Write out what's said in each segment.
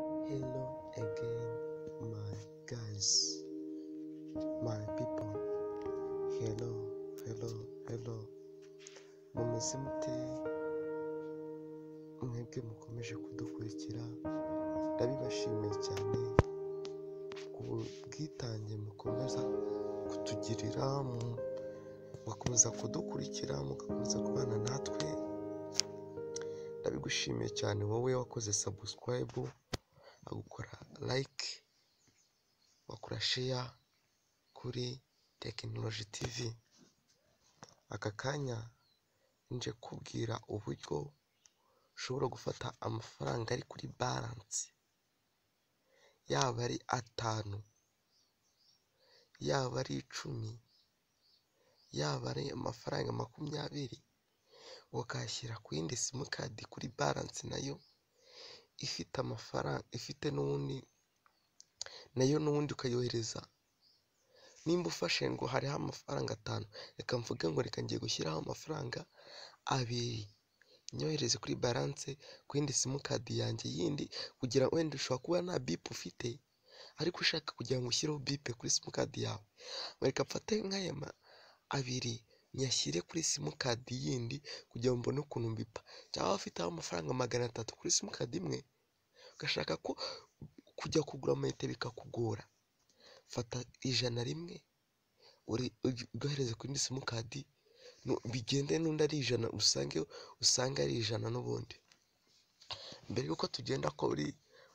hello again my guys my people hello hello hello mumeze mute mwebwe mukomeje kudukurikira ndabibashimiye cyane ku bwitange mukomeza kutugirira mu- mugakomeza kudukurikira mugakomeza kubana natwe ndabigushimiye cyane wowe wakoze sabusikarayibu ugakora layike wakora sheya kuri tekinoloji tivi aka kanya nje kubwira uburyo ushobora gufata amafaranga ari kuri baranse yaba ari atanu yaba ari icumi yaba ari amafaranga makumyabiri ukayashyira ku yindi simukadi kuri baranse nayo ifite amafaranga ifite n'ubundi nayo n'ubundi ukayohereza nimba ufashe ngo hariho amafaranga atanu reka mvuge ngo reka ngiye gushyiraho amafaranga abiri nyohereze kuri baranse ku yindi simukadi yanjye yindi kugira wenda ushobora kuba nta bipu ufite ariko ushaka kugira ngo ushyireho bipe kuri simukadi yawe reka mfate nk'aya ma- abiri nyashyire kuri simukadi yindi kugira ngo mbone ukuntu mbipa cyangwa ufite amafaranga magana atatu kuri simukadi imwe ugashaka ko kujya kugura amayinite bikakugora fata ijana rimwe uri- ugi- ugahereze kuri indi simukadi nu- bigende n'undi ari ijana usange usanga ari ijana n'ubundi mbere y'uko tugenda kuri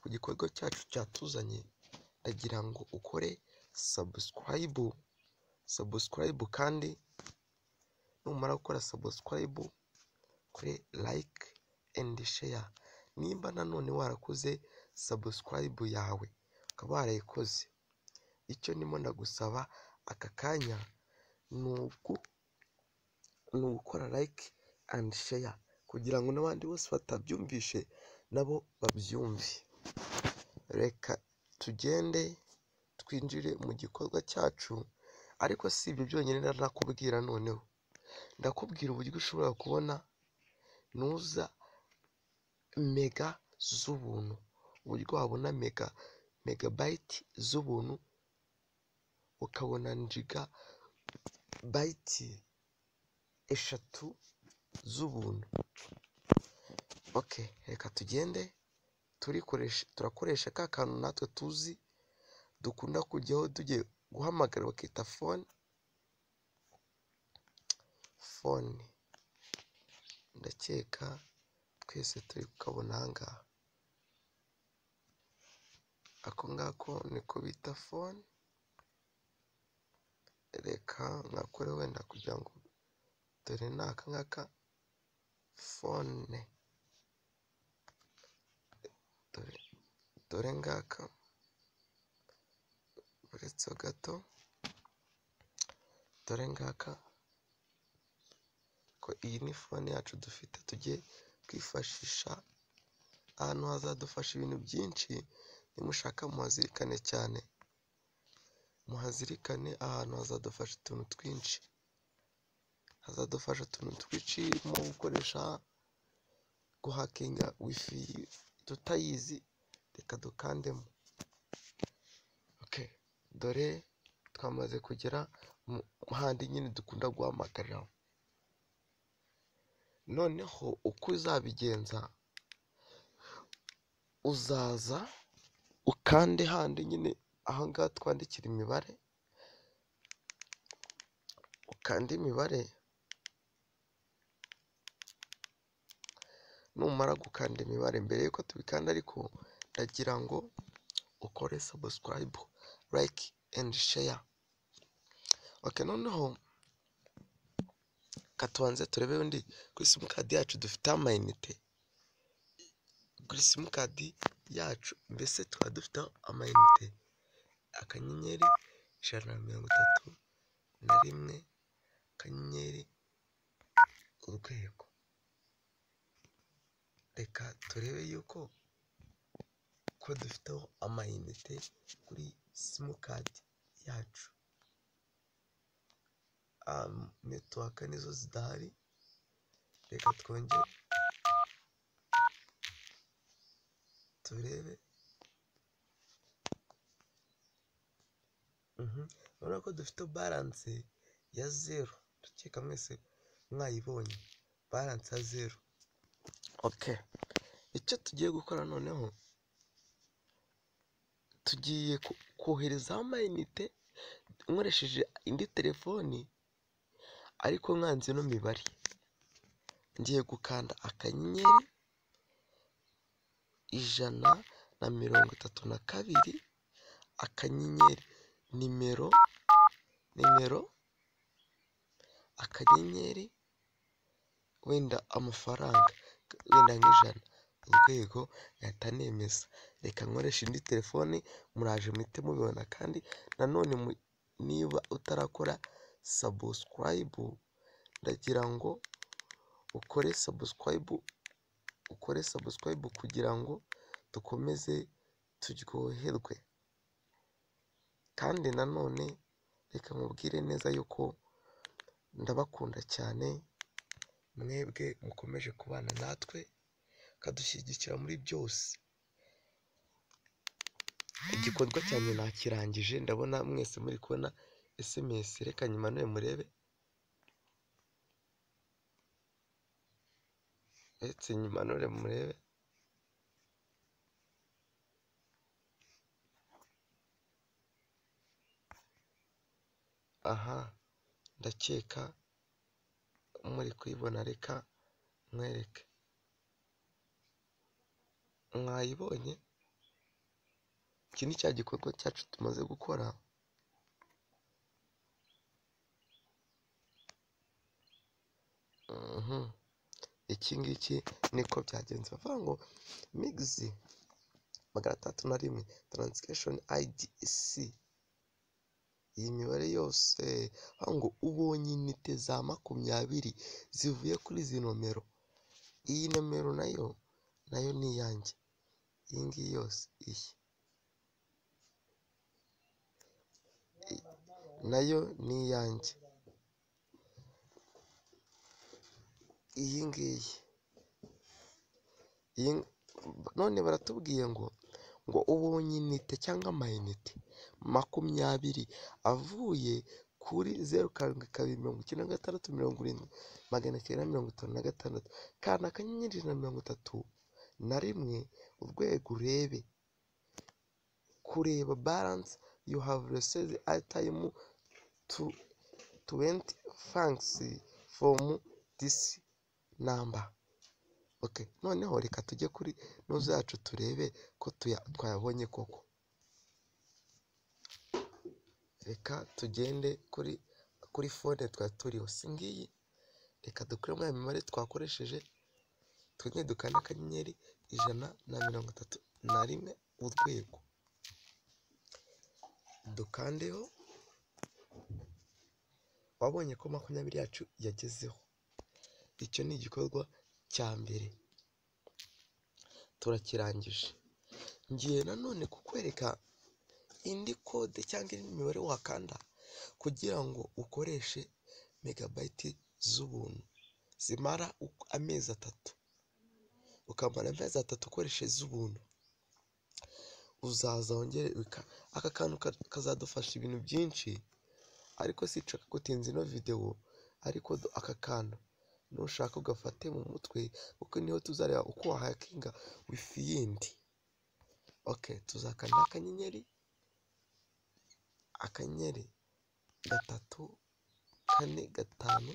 ku gikorwa cyacu cyatuzanye ndagira ngo ukore sabusikarayibu sabusikarayibu kandi numara gukora sabusikarayibu kuri layike endi sheya nimba nanone warakoze sabusikarayibu yawe ukaba warayikoze icyo ndimo ndagusaba aka kanya ni ugu- ni ugukora layike andi sheya kugira ngo n'abandi bose batabyumvishe nabo babyumve reka tugende twinjire mu gikorwa cyacu ariko si ibyo byonyine nakubwira noneho ndakubwira uburyo ushobora kubona nuza mega z'ubuntu uburyo wabona mega megabayiti z'ubuntu ukabona njiga bayiti eshatu z'ubuntu oke reka tugende turikoresha turakoresha ka kantu natwe tuzi dukunda kujyaho tugiye guhamagara bakita fone fone ndakeka twese turi kukabona ahangaha ako ngako niko bita fone reka mwakore wenda kugira ngo dore ni aka ngaka fone dore dore ngaka uretse gato dore ngaka ko iyi ni fone yacu dufite tugiye kwifashisha ahantu hazadufasha ibintu byinshi nimushaka muhazirikane cyane muhazirikane ahantu hazadufasha utuntu twinshi hazadufasha utuntu twinshi nko gukoresha guhakinga wifi tutayizi reka dukandemo ok dore twamaze kugera mu handi nyine dukunda guhamagariraho noneho uko uzabigenza uzaza ukande handi nyine ahangaha twandikira imibare ukande imibare numara gukanda imibare mbere y'uko tubikanda ariko ndagira ngo ukore sabusikarayibu layike endi sheya oke noneho ka tubanze turebe undi kuri simukadi yacu dufite amayinite kuri simukadi yacu mbese tukaba dufite amayinite akanyenyeri ijana na mirongo itatu na rimwe akanyenyeri urwego reka turebe yuko ko dufiteho amayinite kuri simukadi yacu um, netiwaka nizo zidahari reka twongere turebe urabona ko dufite baranse ya zeru ndakeka mwese mwayibonye baranse ya zeru oke icyo tugiye gukora noneho tugiye ko- koherezaho amayinite nkoresheje indi telefoni ariko nkanze ino mibare ngiye gukanda akanyenyeri ijana na mirongo itatu na kabiri akanyenyeri nimero nimero akanyenyeri wenda amafaranga wenda nk'ijana urwego ngahita nemeza reka nkoreshe indi telefoni muraje muhite mubibona kandi nanone mu- niba utarakora sabusikarayibu ndagira ngo ukore sabusikarayibu ukore sabusikarayibu kugira ngo dukomeze turyoherwe kandi nanone reka mubwire neza yuko ndabakunda cyane mwebwe mukomeje kubana natwe mukadushyigikira muri byose igikorwa cyanjye nakirangije ndabona mwese muri kubona sms reka nyuma none murebe uretse nyuma none murebe aha ndakeka muri kuyibona reka mwereke mwayibonye iki ni cya gikorwa cyacu tumaze gukora Mhm. iki ngiki niko byagenze bavuga ngo migisi magana atandatu na rimwe taransikeshoni ayidi isi iyi mibare yose bavuga ngo ubonye inite za makumyabiri zivuye kuri izi nomero iyi nomero nayo nayo ni iyanjye iyi ngiyi yose iyi nayo ni iyanjye iyi ngiyi iyi ng- none baratubwiye ngo ngo ubonye inite cyangwa amayinite makumyabiri avuye kuri zeru karindwi kabiri mirongo icyenda na gatandatu mirongo irindwi magana cyenda na mirongo itanu na gatandatu kanda akanyenyeri ijana na mirongo itatu na rimwe urwego urebe kureba balance you have received at time to 20 francs from this number okay noneho reka tujye kuri no zacu turebe ko tuya- twayabonye koko reka tugende kuri kuri fone twari turiho si ngiyi reka dukuremo ya mibare twakoresheje twenge dukanda akanyenyeri ijana na mirongo itatu na rimwe urwego dukandeho wabonye ko makumyabiri yacu yagezeho icyo ni igikorwa cya mbere turakirangije ngiye nanone kukwereka indi kode cyangwa indi mibare wakanda kugira ngo ukoreshe megabayiti z'ubuntu zimara uku- amezi atatu ukamara amezi atatu ukoresheje z'ubuntu uzaza wongere bika- aka kantu ka- kazadufasha ibintu byinshi ariko sinshaka gutinza ino videwo ariko do- aka kantu nushaka ugafate mu mutwe kuko niho tuzareba uko wahakinga wifi yindi ok tuzakanda akanyenyeri akanyenyeri gatatu kane gatanu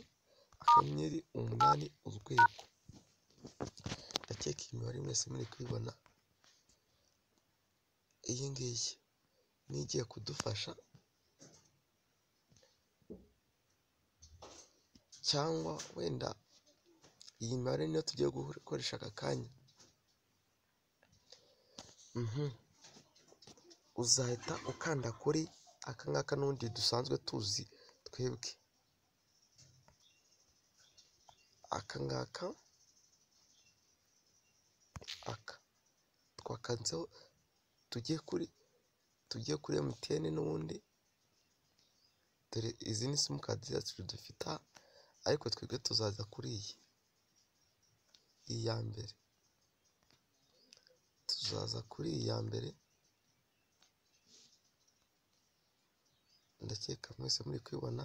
akanyenyeri umunani urwego ndakeka iyi mibare mwese muri kuyibona iyi ngiyi niyo igiye kudufasha cyangwa wenda iyi mibare niyo tugiye gukoresha aka kanya Mhm. uzahita ukanda kuri aka ngaka n'undi dusanzwe tuzi twebwe aka ngaka aka twakanzeho tujye kuri tujye kuri emutiyene n'ubundi dore izi ni simukadi zacu dufite aha, ariko twebwe tuzaza kuri iyi iyi ya mbere tuzaza kuri iyi ya mbere ndakeka mwese muri kubibona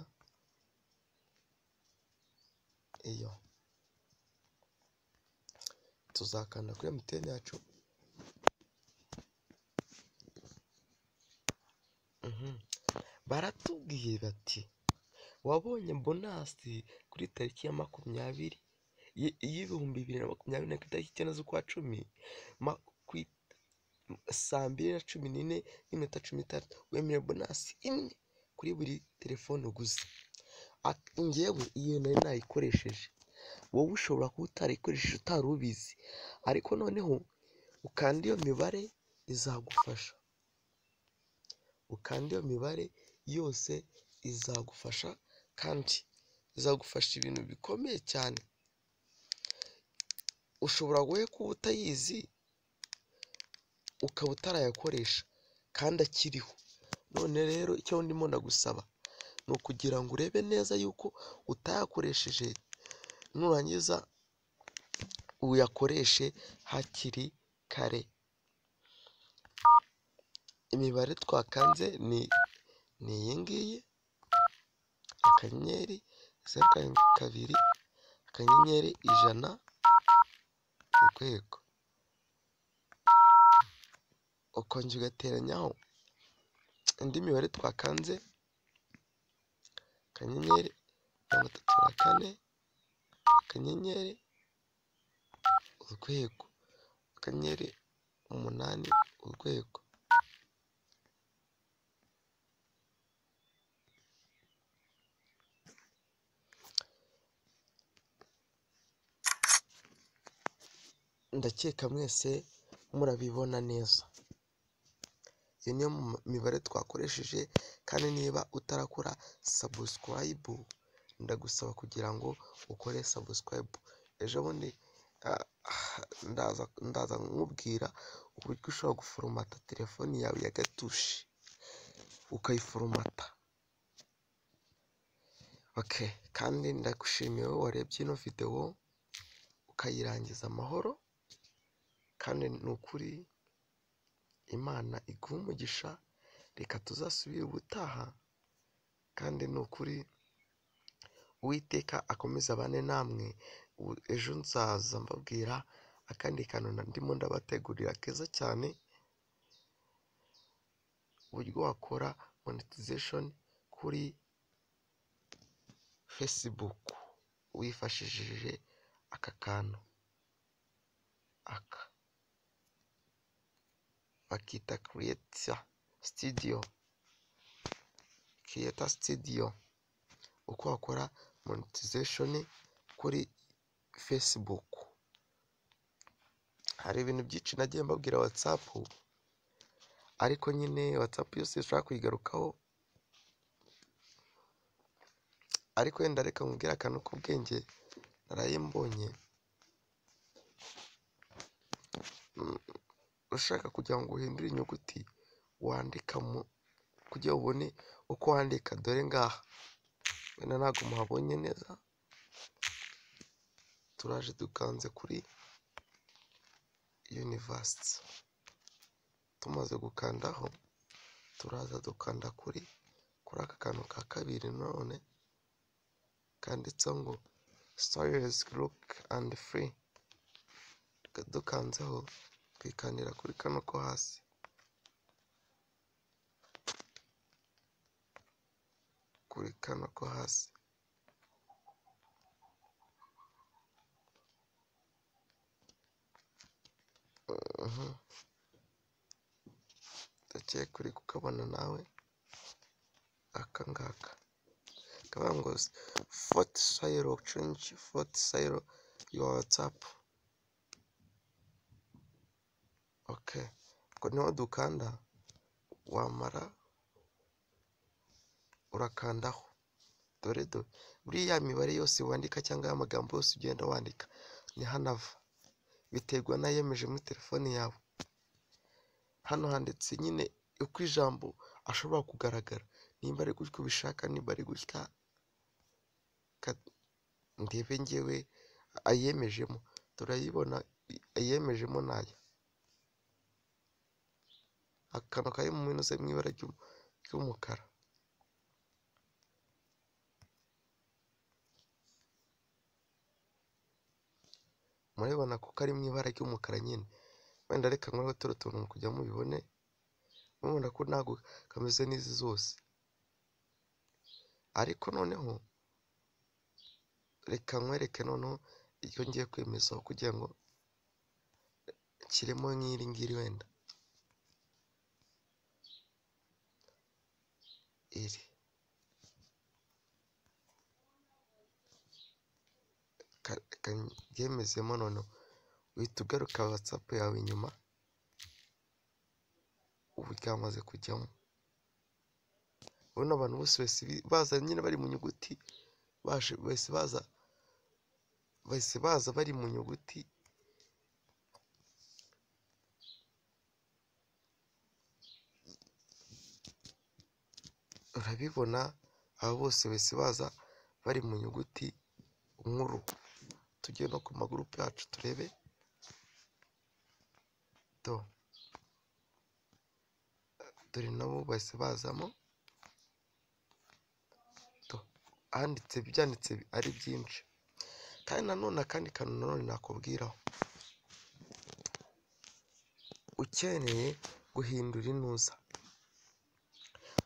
iyo tuzakanda kuri emutiyeni yacu Mhm. baratubwiye bati wabonye bonasi kuri tariki ya makumyabiri y- y'ibihumbi bibiri na makumyabiri na ku itariki icyenda z'ukwa cumi ma- ku i- saa mbiri na cumi n'ine n'iminota cumi n'itanu wemeye bonasi imwe kuri buri telefone uguze Ati, njyewe iyo nari nayikoresheje wowe ushobora kuba utarayikoresheje utari ubizi ariko noneho ukanda iyo mibare izagufasha ukanda iyo mibare yose izagufasha kandi izagufasha ibintu bikomeye cyane ushobora wowe kuba utayizi ukaba utarayakoresha kandi akiriho none rero icyo ndimo ndagusaba ni ukugira ngo urebe neza yuko utayakoresheje nurangiza uyakoreshe hakiri kare imibare twakanze ni ni iyi ngiyi akanyenyeri zeru karindwi kabiri akanyenyeri ijana urwego ukongera ugateranyaho indi mibare twakanze akanyenyeri mirongo itatu na kane akanyenyeri urwego akanyenyeri umunani urwego ndakeka mwese murabibona neza iyo niyo mu- mibare twakoresheje kandi niba utarakora sabusikarayibu ndagusaba kugira ngo ukore sabusikarayibu ejo bundi ah, ah, ndaza ndaza nkubwira uburyo ushobora guforomata telefoni yawe ya gatushi ukayiforomata okay. kandi ndagushimiye wowe warebye ino videwo ukayirangiza amahoro kandi ni ukuri imana iguhe umugisha reka tuzasubire ubutaha kandi ni ukuri uwiteka akomeze abane namwe Ubu- ejo nzaza mbabwira akandi kantu na- ndimo ndabategurira keza cyane uburyo wakora monetization kuri facebook wifashishije aka kantu aka bakita creator studio creator studio uko wakora monetization kuri facebook hari ibintu byinshi nagiye mbabwira whatsapp ariko nyine whatsapp yose dushobora kuyigarukaho ariko wenda reka nkubwire akantu k'ubwenge naraye mbonye Mm, ushaka kugira ngo uhindure inyuguti wandika mu kugira ngo ubone uko wandika dore ngaha wenda ntabwo muhabonye neza turaje dukanze kuri university tumaze gukandaho turaza dukanda kuri kuri aka kantu ka kabiri none kanditseho ngo stories group and free Tuka- dukanzeho twikandira kuri kano ko hasi kuri kano ko hasi Mhm. ndakeka uri kukabona nawe aka ngaka kavuga ngo foti sayiro cenji foti sayiro yuwa watsapu oke ubwo niho dukanda wamara urakandaho dore do buriya mibare yose wandika cyangwa ya magambo yose ugenda wandika ni hano ava biterwa n'ayemeje muri telefone yawe hano handitse nyine uko ijambo ashobora kugaragara nimba ari gutya ubishaka nimba ari gutya ka- ndebe ngewe ayemejemo turayibona ayemejemo naya akantu kari mu mintuze mu ibara ry'u- ry'umukara murabibona ko kari mu ibara ry'umukara nyine wenda reka nkore turi tuntu mu kujya mubibone murabibona ko ntabwo kameze n'izi zose ariko noneho reka nkwereke noneho iyo ngiye kwemezaho kugira ngo nshyiremo nk'iri ngiri wenda iri byemezemo noneho uhita ugaruka watsapu yawe inyuma ubu ryamaze kujyamo urabona abantu bose baza nyine bari mu nyuguti bahise baza bahise baza bari mu nyuguti urabibona aba bose bahise baza bari mu nyuguti nkuru tujye no ku magurupe yacu turebe do dore nabo bahise bazamo do handitse byanditse ari byinshi kandi nanone akandi kantu nanone nakubwiraho ukeneye guhindura intuza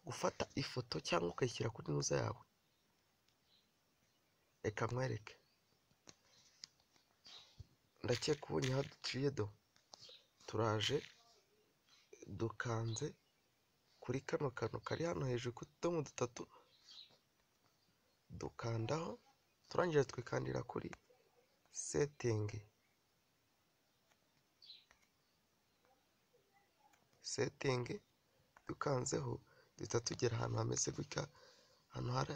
gufata ifoto cyangwa ukayishyira kuri ntuza yawe reka nkwereke ndakeka ubonye aho duciye do turaje dukanze kuri kano kantu kari hano hejuru ku tudomo dutatu dukandaho turangira twikandira kuri setingi setingi dukanzeho duhita tugera ahantu hameze gutya ahantu hari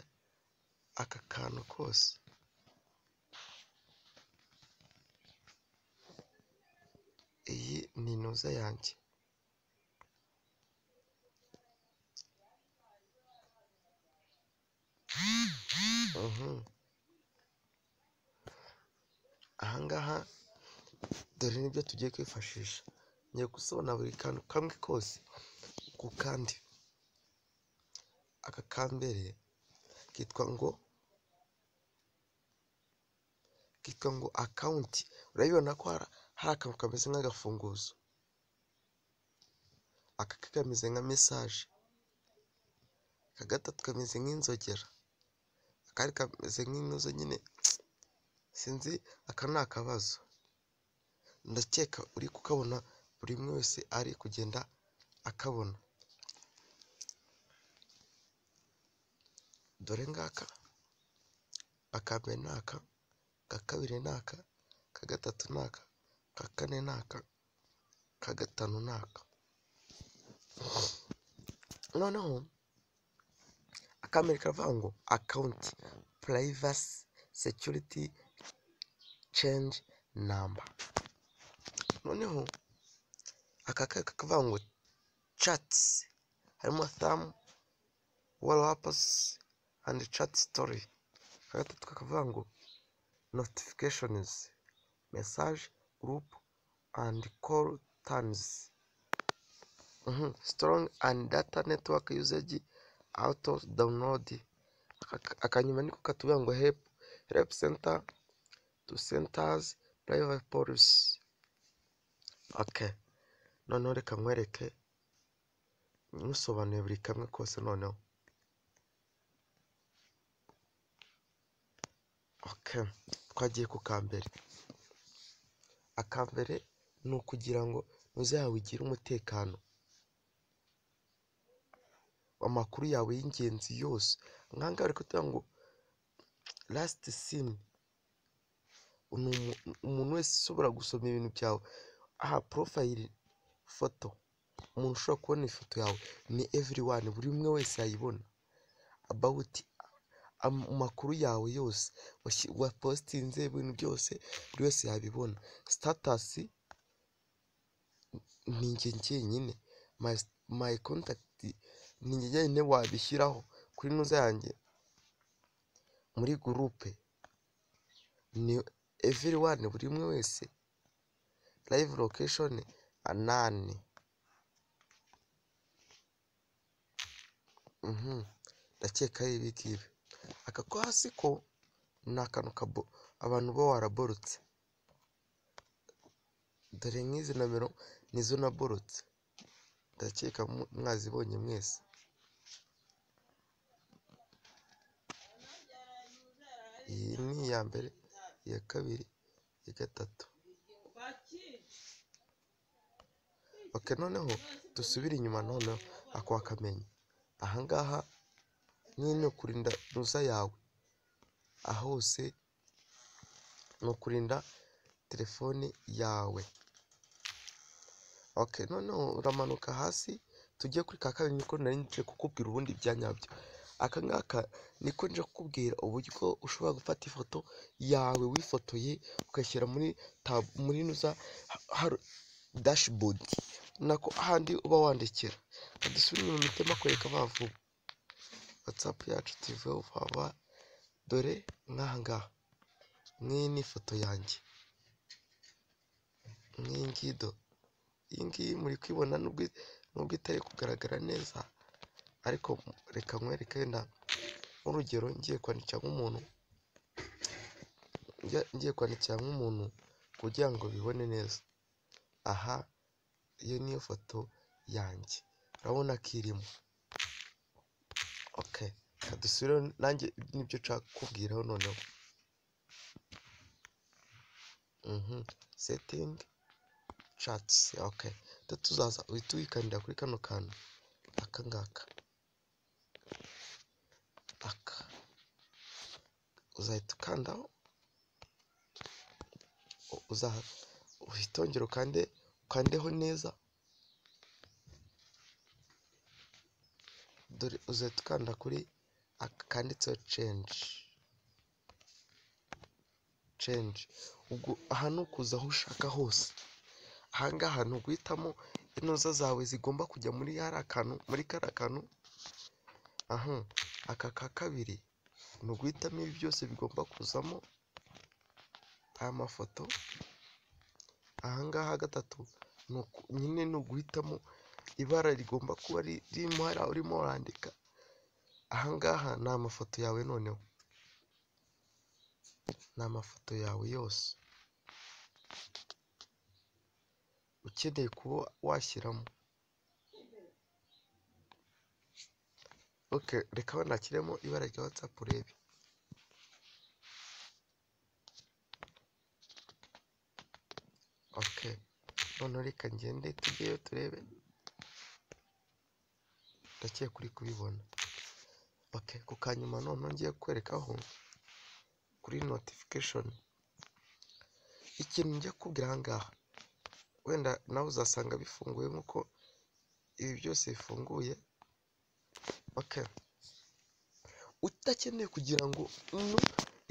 aka kantu kose iyi ni intuza yanjye ahangaha dore nibyo tugiye kwifashisha ngiye gusobana buri kantu kamwe kose ku kandi aka kambere kitwa ngo kitwa ngo akawunti urabibona ko hari akantu kameze nk'agafunguzo aka kameze nka mesaje aka gatatu kameze nk'inzogera akari kameze nk'intuzo nyine sinzi aka ni akabazo ndakeka uri kukabona buri umwe wese ari kugenda akabona dore ngaka akambere ni aka ka kabiri ni aka ka gatatu ni aka ka kane ni aka ka gatanu ni aka noneho akambere karavuga ngo akawunti purayivasi sekiriti cenji namba noneho aka kari kakavuga ngo catsi harimo thamu warapazi andi cati sitori aka gatatu kakavuga ngo notifikashonizi mesaje gurupu andi koru tanizi sitorongi andi data netiwaka yuzeji awuto dawunilodi akanyuma niko katuvuga ngo hepu hepu senta tu sentazi purayive polisi oke noneho reka nkwereke nkusobanuye buri kamwe kose noneho oke twagiye ku kambere akambere ni ukugira ngo ntuzayawe ugire umutekano amakuru yawe y'ingenzi yose nk'ahangaha bari kutubwira ngo lasiti sini umuntu wese ushobora gusoma ibintu byawe aha porofayiri foto umuntu ushobora kubona ifoto yawe ni evuri wani buri umwe wese yayibona abawuti amakuru yawe yose wapositinze ibintu byose buri wese yabibona sitatasi ni njye njyenyine mayi kontakiti ni njye njyenyine wabishyiraho kuri ntuza yanjye muri gurupe ni everi wani buri umwe wese layivu lokeshoni anani ndakeka ari ibi ngibi aka ko hasi ko ni akantu abantu bo waraborotse dore nk'izi nomero nizo naborotse ndakeka mu- mwazibonye mwese iyi ni iya mbere iya kabiri iya gatatu ok noneho dusubire inyuma noneho akwa kamenyi ahangaha nyine ni ukurinda ruza yawe aha hose ni ukurinda telefone yawe ok noneho uramanuka hasi tujye kuri ka kabiri niko nari ngiye kukubwira ubundi ibya nyabyo aka ngaka niko nje kukubwira uburyo ushobora gufata ifoto yawe wifotoye ugashyira muri tab muri nuza dashboard nako ahandi uba wandikira dusubire mu mitima kwereka bavuba whatsapp yacu tuveho vuba dore nk'aha ngaha nk'iyi ni ifoto yanjye nk'iyi ngiyi do iyi ngiyi muri kuyibona nubwo nubwo itari kugaragara neza ariko reka nkwereke wenda nk'urugero ngiye kwandikira nk'umuntu ngiye- ngiye kwandikira nk'umuntu kugira ngo bibone neza aha iyo niyo foto yanjye urabona ko irimo ok reka dusubire nanjye nibyo nshaka kukubwiraho noneho mhm setting chatsi ok tu tuzaza uhita uyikandira kuri kano kantu aka ngaka aka uzahita ukandaho u- uzaha uhita wongera ukande ukandeho neza dore uzahita ukanda kuri aka kanditseho change change ubwo aha ni ukuza aho ushaka hose ahangaha ni uguhitamo inoza zawe zigomba kujya muri kariya kantu muri kariya kantu aha aka ka kabiri ni uguhitamo ibi byose bigomba kuzamo aya mafoto ahangaha gatatu ni uku- nyine ni uguhitamo ibara rigomba kuba ri- ririmo hariya urimo urandika ahangaha ni amafoto yawe noneho ni amafoto yawe yose ukeneye kuba washyiramo ok reka banashyiremo ibara rya watsapu urebe ok noneho reka ngende tujyeyo turebe ndakeka kuri kubibona ok ku kanyuma noneho ngiye kwerekaho kuri notification ikintu njya kubwira ahangaha wenda nawe uzasanga bifunguye nk'uko ibi byose bifunguye ok udakeneye kugira ngo no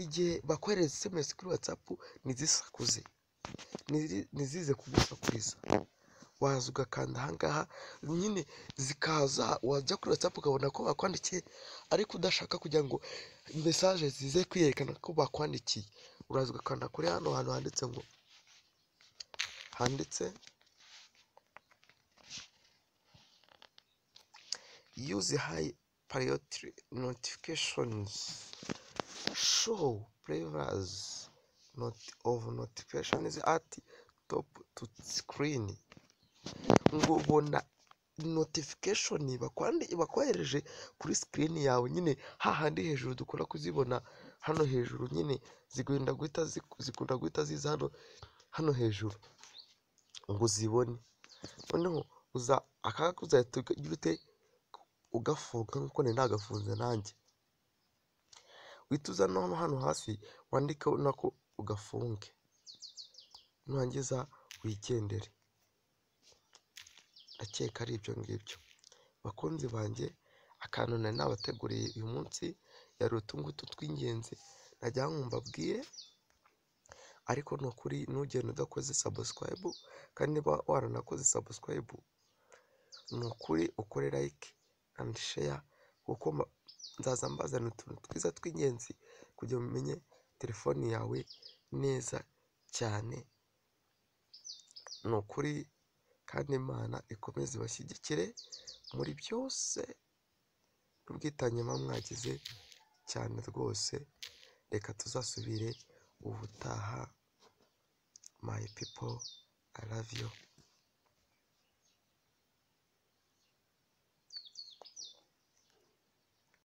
igihe bakohereza sms kuri whatsapp ntizisakuze ntizi- ntizize kugusakuriza waza ugakanda ahangaha nyine zikaza wajya kuri whatsapp ukabona ko bakwandikiye ariko udashaka kugira ngo mesaje zize kwiyerekana ko bakwandikiye uraza ugakanda kuri hano hantu handitse ngo handitse use high priority notifications show players not of notifications at top to screen ngo bona notification bakwandi bakwohereje kuri screen yawe nyine hahandi hejuru dukunda kuzibona hano hejuru nyine zigenda guhita zi- zikunda guhita ziza hano hano hejuru ngo uzibone noneho uza akaka uzahita ugira ute ugafunga nk'uko nari nagafunze nanjye uhita uza no hano hasi wandike nako ugafunge nurangiza wigendere ndakeka ari ibyo ngibyo bakunzi banjye akantu nari nabateguriye uyu munsi yari utu ngutu tw'ingenzi najya nkumva abwire ariko ni ukuri ntugende udakoze sabusikarayibu kandi niba waranakoze sabusikarayibu ni ukuri ukore like and share kuko ma- nzaza mbazana utuntu twiza tw'ingenzi kugira ngo umenye telefoni yawe neza cyane ni ukuri kandi imana ikomeze ibashyigikire muri byose n'ubwitange muba mwagize cyane rwose reka tuzasubire ubutaha my people I love you